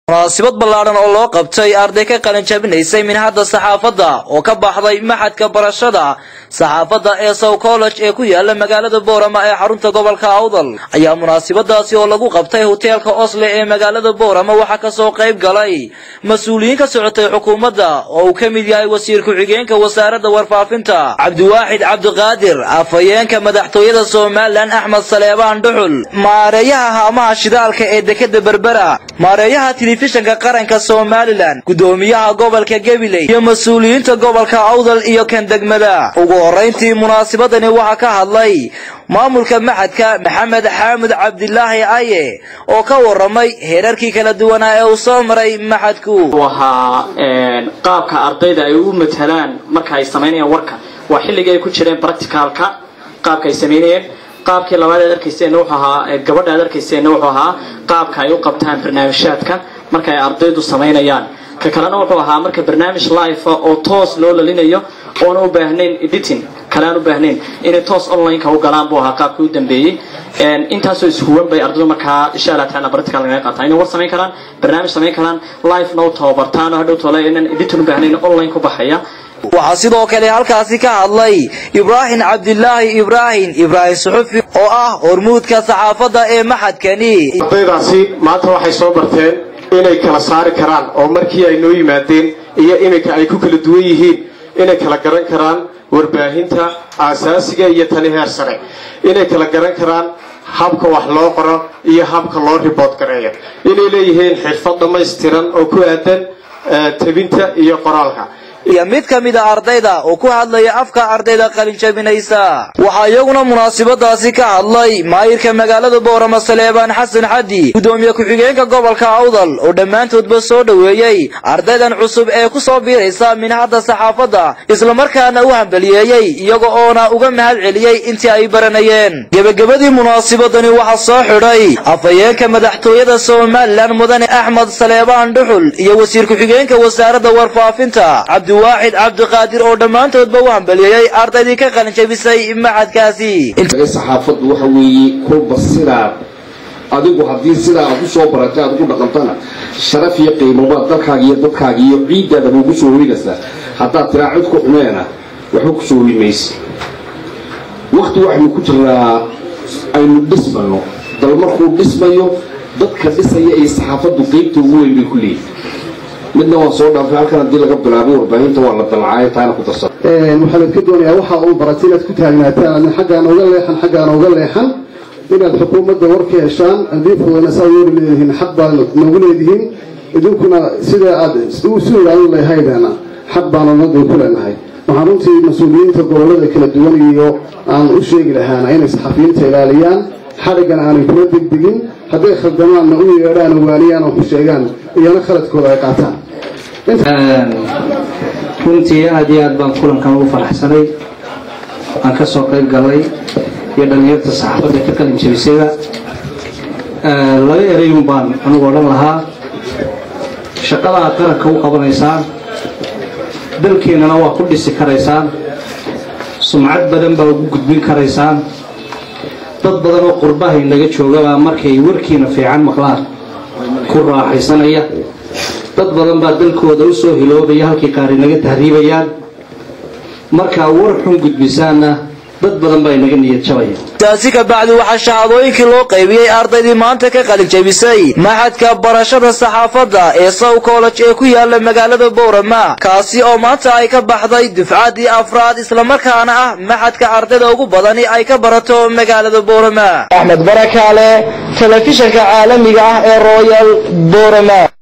munaasibad ballaadhan oo loo qabtay arday ka qalin jabinaysay minhadda saxaafadda oo ka baxday maxadka barashada saxaafadda ee sow college ee ku yaala magaalada boorama ee xarunta gobolka awdal ayaa munaasibadaasi oo lagu qabtay hoteelka osle ee magaalada boorama waxaa kasoo qayb galay mas-uuliyiin ka socotay xukuumadda oo uu ka mid yahay wasiir ku-xigeenka wasaaradda warfaafinta cabdiwaaxid cabdiqaadir afhayeenka madaxtooyada somalilan axmed saleebaan dhuxul maareeyaha haamaha shidaalka ee dekeda berbera maareeyaha telefishinka qaranka somalilan gudoomiyaha gobolka gabiley iyo mas-uuliyiinta gobolka awdal iyo kan degmada ugu horayntii munaasibadani waxaa ka hadlay maamulka maxadka maxamed xaamud cabdilaahi aye oo ka waramay heerarkii kala duwanaa ee uu soo maray maxadku wahaa qaabka ardayda ay u matalaan marka ay samaynayaan warka waa xilligii ay ku jireen practicalka qaabka ay samaynayeen qaabkii labaad aad arkayseenna wuxuu ahaa gabadha aad arkayseenna wuxuu ahaa qaabka ay u qabtaan barnaamijhaadka marka ay ardaydu samaynayaan ka kalena wuxuu ahaa marka barnaamij life oo toos loo lalinayo oona u baahnayn editing kale aan u baahnayn inay toos online-ka u galaan buu ahaa qaabkii u dambeeyey intaasoo ishuwan bay ardaydu markaa insha allah taala practical laga qaataa inay war samayn karaan barnaamij samayn karaan live-na u tababartaan oo hadhow tole inaan editing u baahnayn online ku baxaya waxaa sidoo kale halkaasi ka hadlay ibraahim cabdilaahi ibraahim ibraahim suxufi oo ah hormuudka saxaafadda ee maxadkani ardaydaasi maanta waxay soo barteen inay kala saari karaan oo markii ay noo yimaadeen iyo iminka ay ku kala duwan yihiin inay kala garan karaan warbaahinta aasaasiga iyo tani heer sare inay kala garan karaan habka wax loo qoro iyo habka loo ribood gareeyo inay leeyihiin xirfad dhammaystiran oo ku aadan tabinta iyo qoraalka iyo mid ka mid a ardayda oo ku hadlaya afka ardayda qalin jabinaysa waxaa iyaguna munaasibadaasi ka hadlay maayirka magaalada boorama saleebaan xasan xaddi gudoomiye ku-xigeenka gobolka awdal oo dhammaantoodba soo dhoweeyey ardaydan cusub ee ku soo biiraysa minhadda saxaafadda islamarkaana u hambaliyeeyey iyaga oona uga mahad celiyey intii ay baranayeen gebagabadii munaasibadani waxaa soo xidhay afhayeenka madaxtooyada somalilan mudane axmed saleebaan dhuxul iyo wasiir ku-xigeenka wasaaradda warfaafinta waaxid cabdiqaadir oo dhammaantoodba u hambaliyeeyey ardaydii ka qalin jabisay maxadkaasi saxaafaddu waxa weeye kolba sidaad adigu haddii sidaa aad usoo baratay aad ugu dhaqantana sharaf iyo qiimobaad dalkaaga iyo dadkaaga iyo ciiddaadaba ugu soo hoynaysaa haddaad tiraa cid ku xumeena waxba kusoo hoy maysa wakti waxaynu ku jiraa aynu dhismano dal markuu dhismayo dadka dhisaya iyo saxaafaddu qeybta ugu weyn bay ku leeyihin midna waan soo dhaafay halkan haddii laga bilaabay warbaahinta waa la dalcaayo taana ku darsan waxaan idka doonayaa waxa uu baratay inaad ku taagnaataan adin xaggaana uga leexan xaggaana uga leexan inaad xukuumadda war ka heshaan haddii fudana saa yeeri leedihiin xaq baad noogu leedihiin idinkuna sida aad u ilaalin lahaydana xaq baanu nadan ku leenahay waxaan runtii mas-uuliyiinta gobollada kala duwan iyo aan u sheegi lahaana inay saxafiyiinta ilaaliyaan xadhiggana aanay kula degdegin hadday khaldamaanna u yeedhaan waaniyaan oo ku sheegaan iyana khaladkooda ay qaataan runtii aad iyo aad baan kulankan ugu faraxsanay aan ka soo qayb galay iyo dhallinyarta saxaafadda ka qalin jabisayba laba erayun baan anugu odhan lahaa shaqada aad qaranka u qabanaysaan dalkeennana waa ku dhisi karaysaan sumcad badan baa ugu gudbin karaysaan dad badan oo qurbahay naga joogabaa markay warkiina fiican maqlaan ku raaxaysanaya dad badan baa dalkooda u soo hiloobaya halkii qaari naga tahriibayaan markaa war xun gudbisaanna dad badan baa inaga niyad jabaya taasi ka bacdi waxaa shahaadooyinkii loo qaybiyey ardaydii maanta ka qalin jabisay maxadka barashada saxaafadda ee sow college ee ku yaala magaalada boorama kaasi oo maanta ay ka baxday dufcaddii afraad islamarkaana ah maxadka ardayda ugu badani ay ka barato magaalada boorama axmed barakaale telefishinka caalamiga ah ee royal boorama